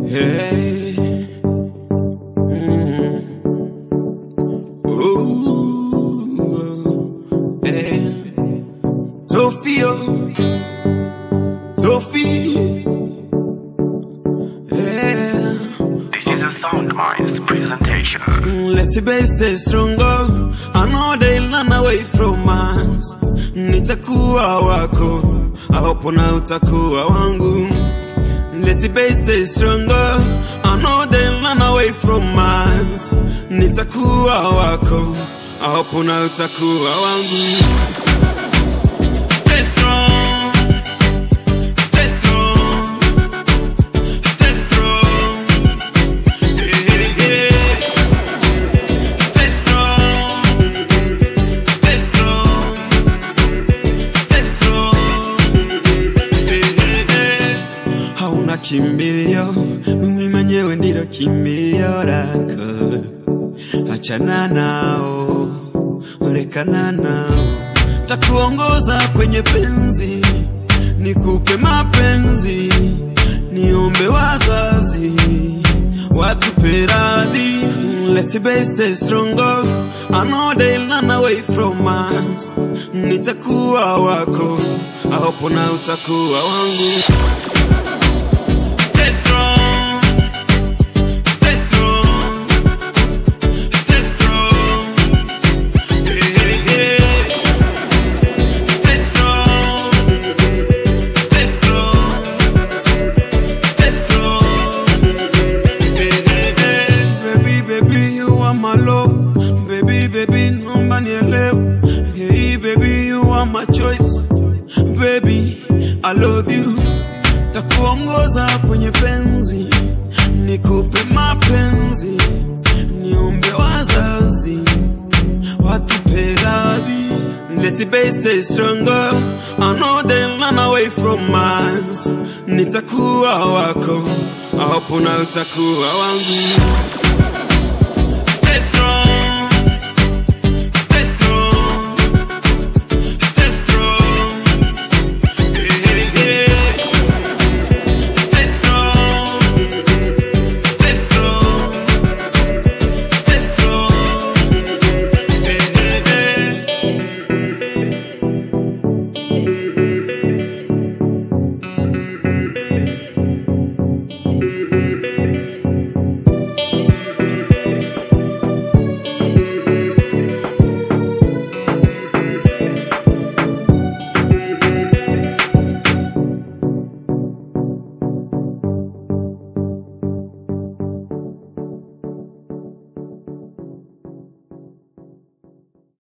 Hey. Mm. Ooh. Hey. Tofio. Tofi. Yeah. This is a Soundminds presentation. Let the bass stay stronger. I know they run away from us. Nitakuwa wako, I hope na utakuwa wangu. Let the bass stay stronger. I know they run away from us. Nitakuwa wako, I hope na utakuwa wangu. Stay strong. Stay strong. Stay strong. Yeah, yeah. Stay strong. Stay strong. Stay strong. Yeah, yeah. Hauna kimbilio, mimi mwenyewe ndilo kimbilio lako. Achana nao, rekana nao, takuongoza kwenye penzi, nikupe mapenzi, niombe wazazi watupe radhi. Let the bass stay stronger. I know they'll run away from us. Nitakuwa wako, I hope na utakuwa wangu. Stay strong. Stay strong. Stay strong. Yeah, yeah. Stay strong. Stay strong. Stay strong. Yeah, yeah. Baby, baby, you are my love. Baby, baby, naomba nielewe. Hey, baby, you are my choice. Baby, I love you. Takuongoza kwenye penzi, nikupe mapenzi, niombe wazazi watupe radhi. Let the bass stay stronger. I know they'll run away from us. Nitakuwa wako, I hope na utakuwa wangu. Stay strong.